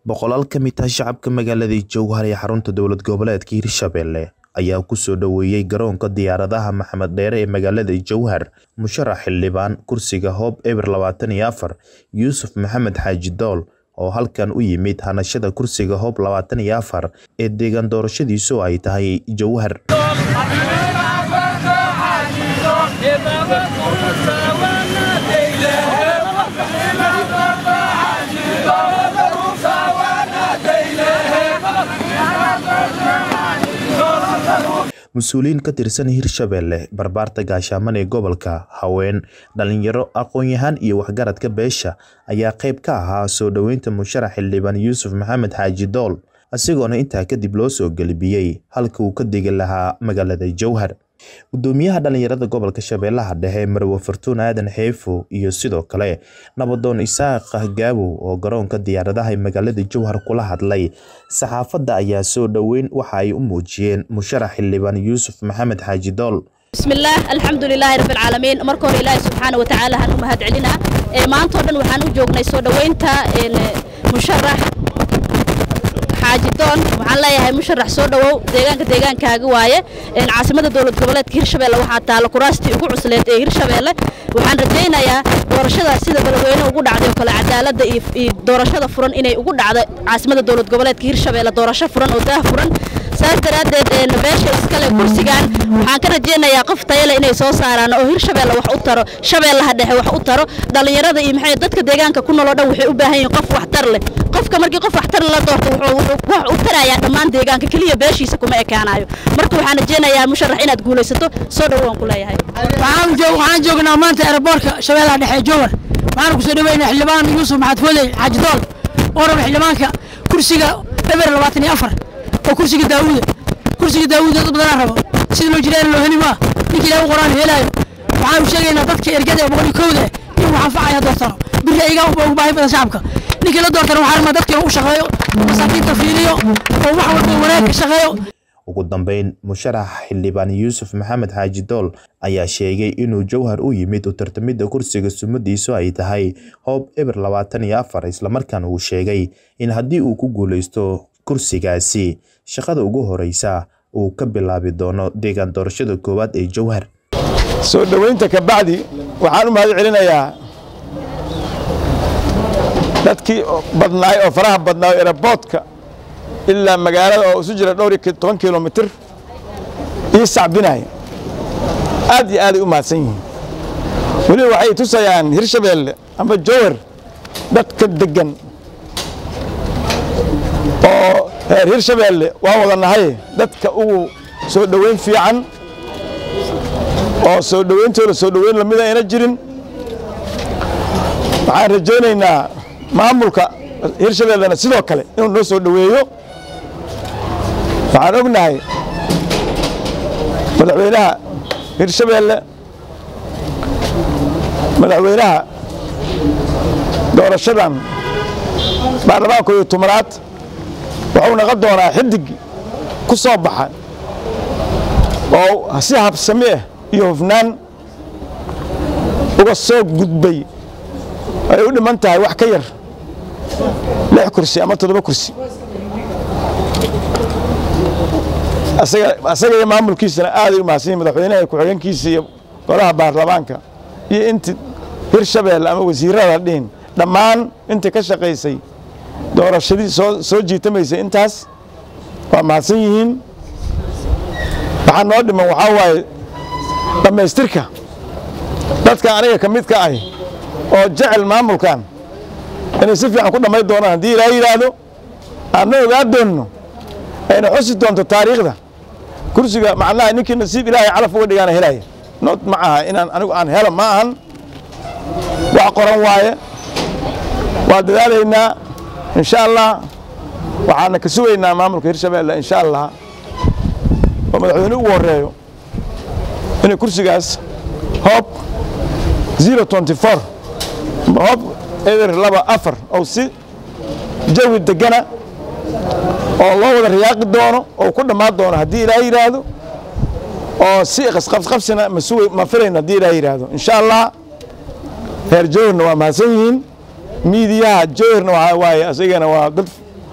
boqolaal ka mid ah shacabka magaalada jowhar ee xarunta dowlad goboleedka hirshabelle ayaa kusoo dhoweeyey garoonka diyaaradaha maxamed dheere ee magaalada jowhar musharax xildhibaan kursiga hoob eber labaatan iyo afar yuusuf maxamed xaaji dool oo halkan u yimid hanashada kursiga hoob labaatan iyo afar ee deegaan doorashadiisu ay tahay jowhar mas-uuliyiin ka tirsan hirshabelle barbaarta gaashaaman ee gobolka haween dhalinyaro aqoon-yahaan iyo waxgaradka beesha ayaa qayb ka ahaa soo dhoweynta musharax xildhibaan yuusuf maxamed xaaji dool isagoona intaa kadib loo soo gelbiyey halka uu ka degi lahaa magaalada jowhar gudoomiyaha dhalinyarada gobolka shabeellaha dhexe marwe fartuun aadan xeefo iyo sidoo kale nabadoon isaaq gaabow oo garoonka diyaaradaha ee magaalada jowhar kula hadlay saxaafadda ayaa soo dhoweyn waxa ay u muujiyeen musharax xildhibaan yuusuf maxamed xaaji dool bismillaah alxamdu lilaahi rabbi alcaalamiin marka hore ilaahi subxaana wa tacaala han u mahad celinaa maantao dhan waxaan u joognay soo dhoweynta musharax xaaji doon waxaan leeyahay musharax soo dhowow deegaanka deegaankaaga waaye caasimada dowlad goboleedka hirshabelle waxaa taalla kuraastii ugu cusleed ee hirshabelle waxaan rajaynayaa doorashadaas sida beledweyne ugu dhacday oo kale cadaaladda iyo doorashada furan inay ugu dhacdo caasimada dowlad goboleedka hirshabelle doorasho furan oo daah furan saas daraaddeed beesha iskale kursigan waxaan ka rajaynayaa qof tayale inay soo saaraan oo hirshabelle wax u taro shabeellaha dhexe wax u taro dhallinyarada iyo maxay dadka deegaanka ku nool oo dhan waxay u baahan yihiin qof waxtar leh qofka markii qof waxtar la doorto wuxuu wax u tarayaa dhammaan deegaanka keliya beeshiisa kuma ekaanayo marka waxaan rajaynayaa musharax inaad guulaysato soo dhowaan ku leeyahay waxaan joognaa maanta aeroboortka shabeellaha dhexe jowhar waxaan ku soo dhaweynaa xildhibaan yuusuf maxamed fooley xaaji dool oo raba xildhibaanka kursiga eber labaatan iyo afar oo kursiga daawuuda kursiga daawuuda dad badanaa rabo sida loo jiraan loo heli maa ninka ilaah u qoraan helaayo waxaanu sheegaynaa dadka ergada ee boqol iyo kowda inuu anfacaya doortano biri ayagaa ugu baahi badan shacabka ninkii la doortana waxaa rabaa dadka inuu u shaqeeyo masaakiinta fiiliyo oo wax walba wanaag ka shaqeeyo ugu dambeyn musharax xildhibaan yuusuf maxamed xaaji dool ayaa sheegay inuu jowhar u yimid u tartamidda kursiga sumadiisu ay tahay hoob eber labaatan iyo afar islamarkaana uu sheegay in haddii uu ku guulaysto kursigaasi shaqada ugu horeysa uu ka bilaabi doono deegaan doorashada koowaad ee jowhar soo dhoweynta ka bacdi waxaan u mahad celinayaa dadkii badnaay oo faraha badnaa oo eraboodka ilaa magaalada oo isu jira dhowr iyo toban kilomitir ii sacbinaya aad iyo aaday u mahadsan yihiin weliba waxay tusayaan hirshabeelle ama jowhar dadka deggan oo reer hirshabeelle waa wada nahay dadka ugu soo dhoweyn fiican oo soo dhoweyntooda soo dhoweyn lamida ayna jirin waxaan rajaynaynaa maamulka hirshabeellena sidoo kale inuu noo soo dhoweeyo waxaan ognahay madaxweynaha hirshabeelle madaxweynaha doorashadan baarlamaanka iyo tobanaad wuxuu naqon doonaa xidig ku soo baxa oo si habsami ah iyo hufnaan uga soo gudbay ay u dhiman tahay wax ka yar lix kursi ama toddoba kursi asaga iyo maamulkiisana aaday u mahadsan yihin madaxweynaha ku-xigeenkiisa iyo golaha baarlamaanka iyo inti hirshabeelle ama wasiirada dhihin dhammaan intii ka shaqaysay doorashadii soo soo jiitamaysay intaas waa mahadsan yihiin waxaa noo dhiman waxaa waaye dhammaystirka dadka aniga ka mid ka ahi oo jecel maamulkan inay si fiican ku dhammayn doonaan haddii ilaa yidhaahdo aadna ogaa doonno ayna xusi doonto taariikhda kursiga macnaha ninkii nasiib ilaahay calaf uga dhigaana helaya nood ma aha inaan anigu aan helo ma ahan wax qoran waaye waa dadaalaynaa insha allah waxaana ka sugaynaa maamulka hirshabeelle insha allah oo madaxweyne ugu horeeyo inay kursigaas hoob zero twenty four hoob eber laba afar oo si jawi degana oo loo wada riyaaqi doono oo ku dhammaan doono haddii ilaaha yidhaahdo oo si qasqabsina ma suga ma filayno haddii ilaaha yidhaahdo insha allah reer jowharna waa mahadsan yihiin miidiyaha jowharna waxaa waaye asagana waa dad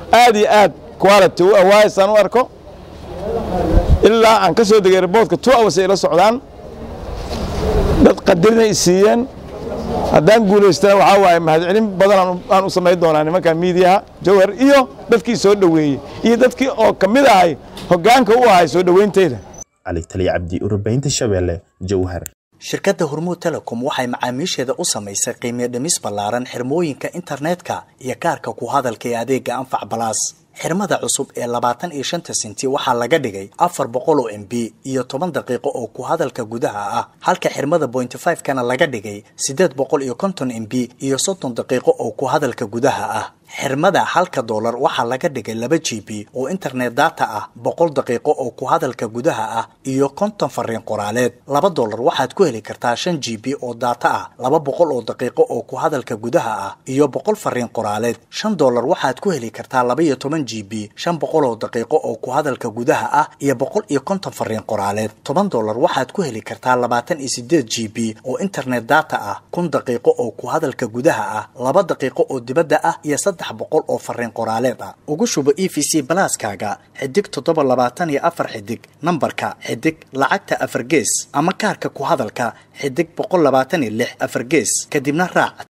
aad iyo aad quality u awaayasaan u arko ilaa aan ka soo degay airboortka two hours ay la socdaan dad qadarinay siiyeen haddaan guulaystana waxaa waaye mahadcelin badan aan u samayn doonaa nimanka miidiyaha jawhar iyo dadkii soo dhoweeyey iyo dadkii oo ka mid ahay hoggaanka u ahay soo dhoweynteeda cali taliya cabdi urubaynta shabeelle jowhar shirkadda hormuud telecom waxay macaamiisheeda u samaysay qiimiyo dhimis ballaaran xirmooyinka internetka iyo kaarka ku hadalka ee adeega anfac balaas xirmada cusub ee labaatan iyo shanta senti waxaa laga dhigay afar boqol oo m b iyo toban daqiiqo oo ku hadalka gudaha ah halka xirmada bointy five kana laga dhigay siddeed boqol iyo konton m b iyo soddon daqiiqo oo ku hadalka gudaha ah xirmada halka doolar waxaa laga dhigay laba g b oo internet data ah boqol daqiiqo oo ku hadalka gudaha ah iyo konton fariin qoraaleed laba doolar waxaad ku heli kartaa shan g b oo data ah laba boqol oo daqiiqo oo ku hadalka gudaha ah iyo boqol fariin qoraaleed shan doolar waxaad ku heli kartaa laba iyo toban g b shan boqol oo daqiiqo oo ku hadalka gudaha ah iyo boqol iyo konton fariin qoraaleed toban doolar waxaad ku heli kartaa labaatan iyo sideed g b oo internet data ah kun daqiiqo oo ku hadalka gudaha ah laba daqiiqo oo dibadda ah iyo saddex boqol oo fariin qoraaleed ah ugu shubo e v c balaaskaaga xidig toddoba labaatan iyo afar xidig nambarka xidig lacagta afar gees ama kaarka ku hadalka xidig boqol labaatan iyo lix afar gees kadibna raac